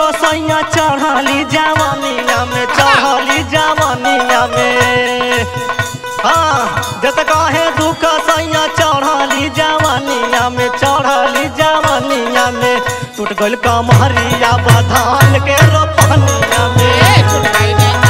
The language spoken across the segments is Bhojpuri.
सैया चढ़ली जवानिया में चढ़ली जवानिया में हाँ जत कहे दुख सैया चढ़ली जवानिया में चढ़ली जवानिया में टूट गइल कमहरिया बधान के रोपनिया में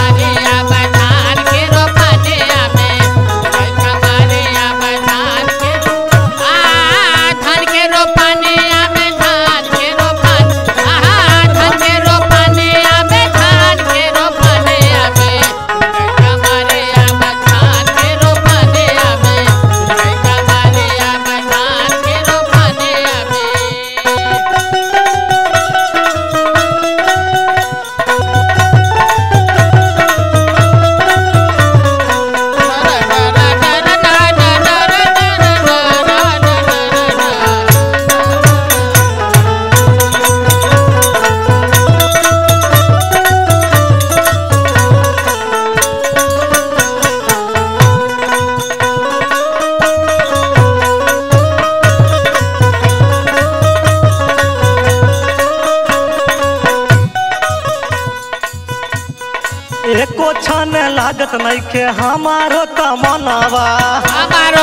एको छन लागत नइखे हमारो तमनवा हमारो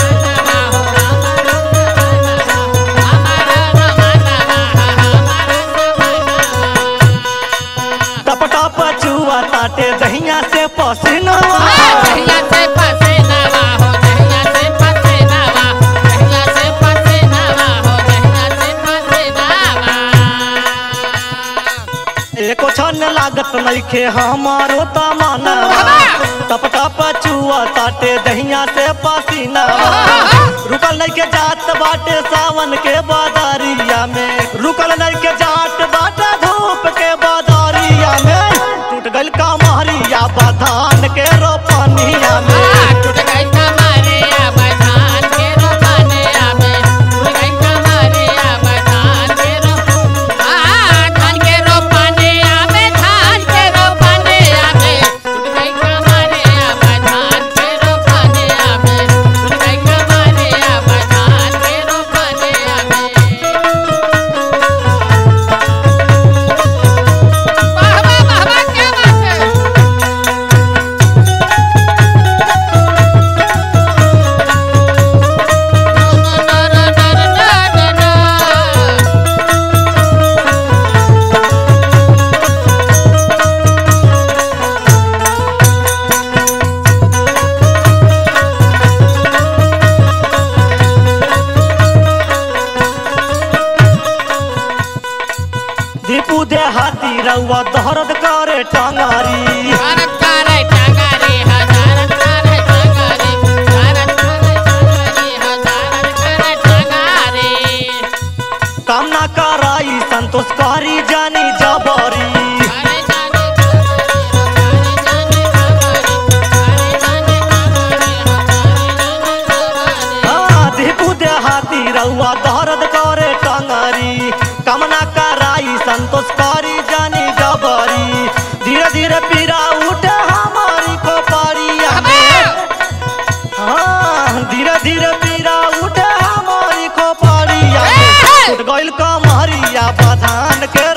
टप टप चुआ ताटे दहिया से पसीनवा दहिया से पसीनावा हो दहिया से पसीनावा दहिया से पसीनावा हो दहिया से पसीनावा एको छन लागत नइखे हमारो तमनवा टप टप चुआ ताटे दहिया से पसीनवा रुकल नइखे जात बाटे सावन के बादरिया में रुकल नइखे जात बाटे धूप के बादरिया में टूट गइल कमहरिया बधान के रोपनिया में टूट गई कमरे बधान के रोपाने आमे टूट गई कमरे बधान के रो आ धान के रोपाने आमे धान के रोपाने आमे टूट गई कमरे बधान के रोपाने आमे टूट गई कमरे बधान के रोपाने आमे वाह वाह वाह वाह क्या बात है दीपू दे हाथी रउआ दहरद करे टंगारी भारत का रे टांगारी हजारत का रे टांगारी भारत का रे टांगारी हजारत का रे टांगारी कामना कराई संतोष कारी जानी जबरी अरे जाने अरे जाने अरे जाने हाँ दीपू दे हाथी रउआ दहरद करे टंगारी कामना कराई संतोष कारी जानी जबरी धीरे धीरे पीरा उठे हमारी खोपड़िया में हाँ धीरे धीरे पीरा उठे हमारी खोपड़िया में टूट गइल कमहरिया बधान के